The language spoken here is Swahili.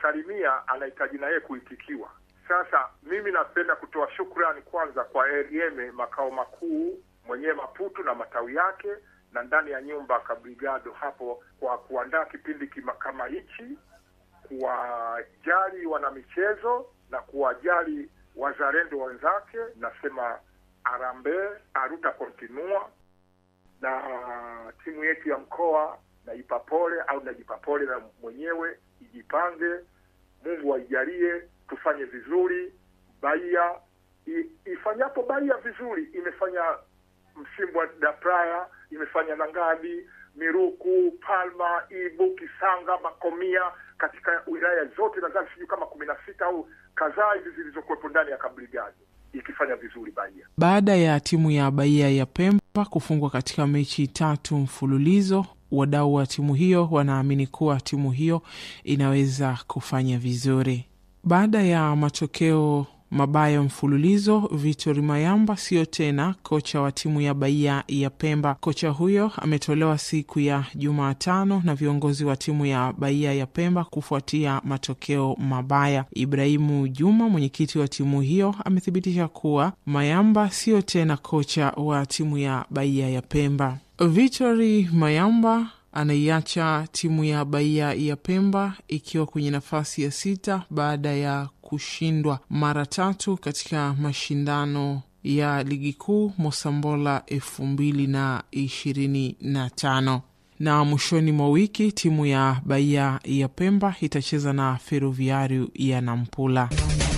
ukimsalimia anahitaji na yeye kuitikiwa. Sasa mimi napenda kutoa shukrani kwanza kwa Erieme makao makuu mwenyewe Maputo na matawi yake na ndani ya nyumba Kabrigado hapo kwa kuandaa kipindi kima, kama hichi, kuwajali wanamichezo na kuwajali wazalendo wenzake. Nasema arambe aruta kontinua na timu yetu ya mkoa naipa pole au najipa pole na mwenyewe, ijipange. Mungu aijalie tufanye vizuri. Bahia ifanyapo Bahia vizuri, imefanya msimu wa Dapraya, imefanya Nangadi, Miruku, Palma, Ibu, Kisanga, Makomia katika wilaya zote, nadhani sijui kama kumi na sita au kadhaa hivi zilizokuwepo ndani ya Kabrigado ikifanya vizuri Bahia. Baada ya timu ya Bahia ya Pemba kufungwa katika mechi tatu mfululizo, wadau wa timu hiyo wanaamini kuwa timu hiyo inaweza kufanya vizuri. Baada ya matokeo mabaya mfululizo, Victor Mayamba sio tena kocha wa timu ya Bahia ya Pemba. Kocha huyo ametolewa siku ya Jumatano na viongozi wa timu ya Bahia ya Pemba kufuatia matokeo mabaya. Ibrahimu Juma, mwenyekiti wa timu hiyo, amethibitisha kuwa Mayamba sio tena kocha wa timu ya Bahia ya Pemba. Victor Mayamba anaiacha timu ya Bahia ya Pemba ikiwa kwenye nafasi ya sita baada ya kushindwa mara tatu katika mashindano ya ligi kuu Mosambola elfu mbili na ishirini na tano na mwishoni mwa wiki timu ya Bahia ya Pemba itacheza na Feroviario ya Nampula.